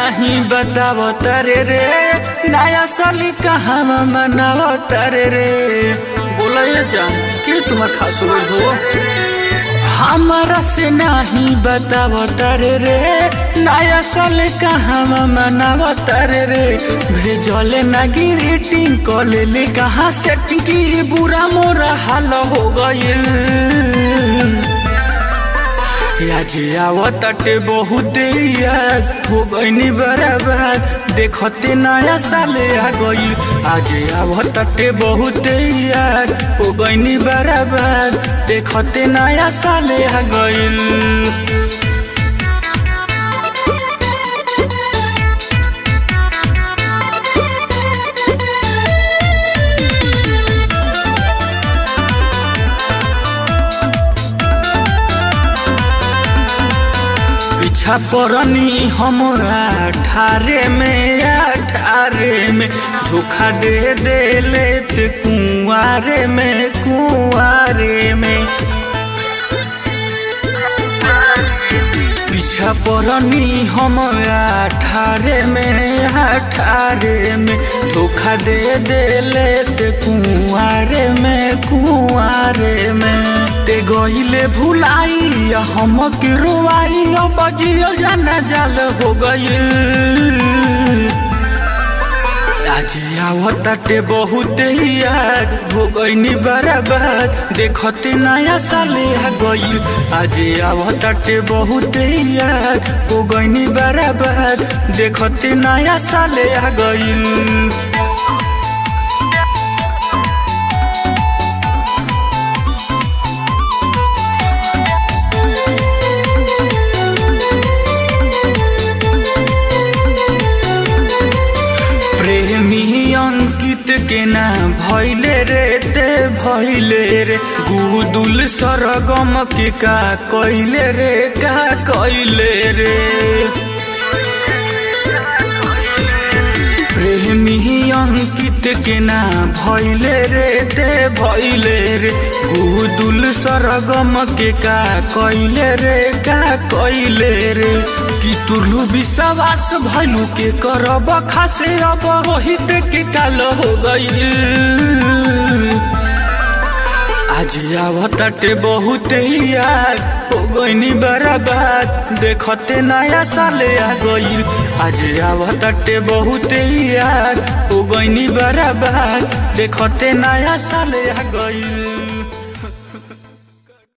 नहीं बताव तारे रे नया साल कहाँ मनाव तारे रे बोला ये जान के तुम्हार खास हो हमारा से नहीं बताव तारे रे नया साल कहाँ मनाव तारे रे भेजले ना गिरीटिंग कॉले कहाँ सेटिंग की बुरा मोरा हाल हो गईल आज आवतटे बहुत याद हो गईनी बराबर देखते नया साल आ गई आज आवतटे बहुत याद हो गईनी बराबर देखते नया साल आ गईल पीछा परनी हमरा ठारे में अठारे में धोखा दे दे लेते कुआरे में कुआरे में पीछा परनी हम अठारे में अठारे में धोखा दे दे लेते कुआरे में कुआरे में ते गईले भुलाई हम के रोवाई अब जियो जाना जाल हो गईल आज आवताटे बहुत याद हो गईनी बराबर देखते नया साल आ गईल आज आवताटे बहुत याद हो गईनी बराबर देखते नया साल आ गईल प्रेमी अंकित के ना भैले रे ते भैले रे गुदुल सरगम के का कैले रे का कैले रे प्रेमी अंकित के ना भैले रे ते भैले रे गुदुल सरगम के का कैले रे का कैले रे कि तुलू विश्वास भैलू के करब खासे अब रोहित के काल हो गईल आज आवताटे बहुत याद हो गईनी बराबाद देखते नया साल आ गईल आज आवताटे बहुत याद हो गईनी बराबाद देखते नया साल आ गईल